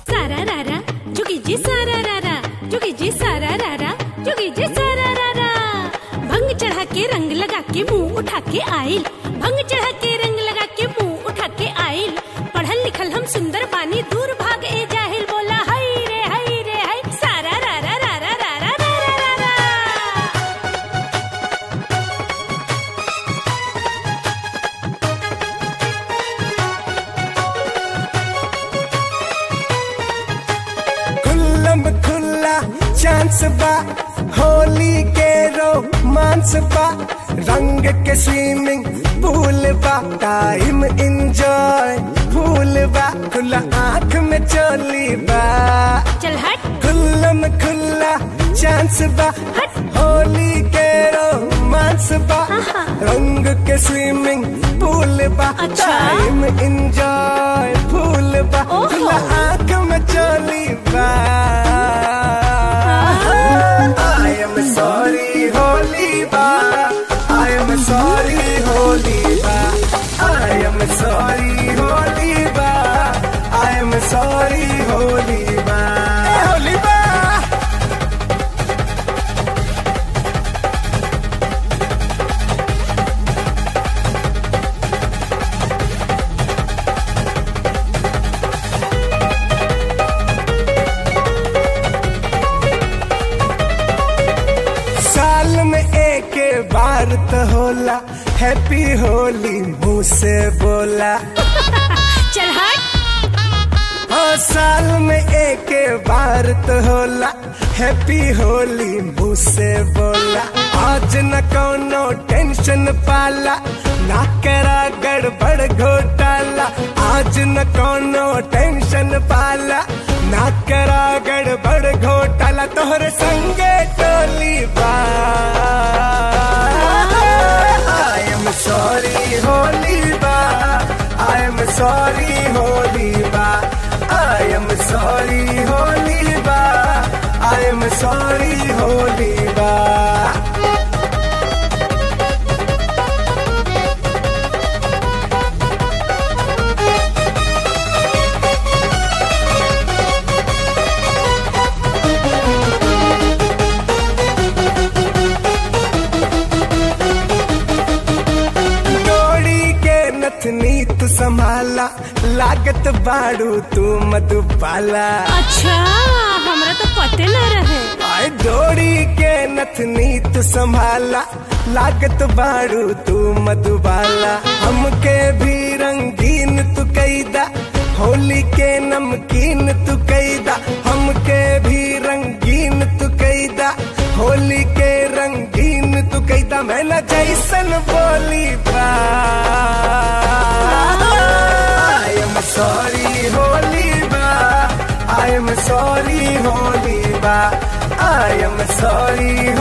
सारा रारा जुगी जी सारा रारा जुगी जी सारा रारा जुगी जी सारा रारा भंग चढ़ा के रंग लगा के मुंह उठा के आइल भंग चढ़ा के रंग लगा के मुंह उठा के आइल पढ़ल लिखल हम सुंदर बानी दूर भाग ए जाहिल बोला हाय रे हाय रे हाय सारा रारा रारा रारा रारा रारा खुल्लम खुल्ला चांस बा होली के रोमांस बा रंग के स्विमिंग पूल बा टाइम इंजॉय फूल बा खुला आंख में चोली बा चल हट खुल्लम खुल्ला चांस बा हट। होली के रोमांस बा आहा। रंग के स्विमिंग पूल बा अच्छा। टाइम इंजॉय फूल बा ओहो। खुला आंख में चोली बा I am sorry होली बा I am sorry होली बा I am sorry होली बा I am sorry होली बा होली बा साल में एक बार तो होला हैप्पी होली मुंह से बोला चल हट हाँ साल में एक बार तो होला हैप्पी होली मुंह से बोला आज न कोनो टेंशन पाला ना करा गड़बड़ घोटाला आज न कोनो टेंशन पाला ना करा गड़बड़ घोटाला तोहरे संगे टोली बा I am sorry होली बा I am sorry होली बा I am sorry होली बा I am sorry होली बा डोरी के नथनी तू संभाला लागत बाड़ू तू मधुबाला अच्छा हमरा तो पते न रहे आए डोरी के नथनी तू संभाला लागत बाड़ू तू मधुबाला हमके भी रंगीन तू कैदा होली के नमकीन तू कैदा हमके भी रंगीन तू कैदा होली के रंगीन तू कैदा मैं न जैसन बोली बा I am sorry होली बा I am sorry होली बा I am sorry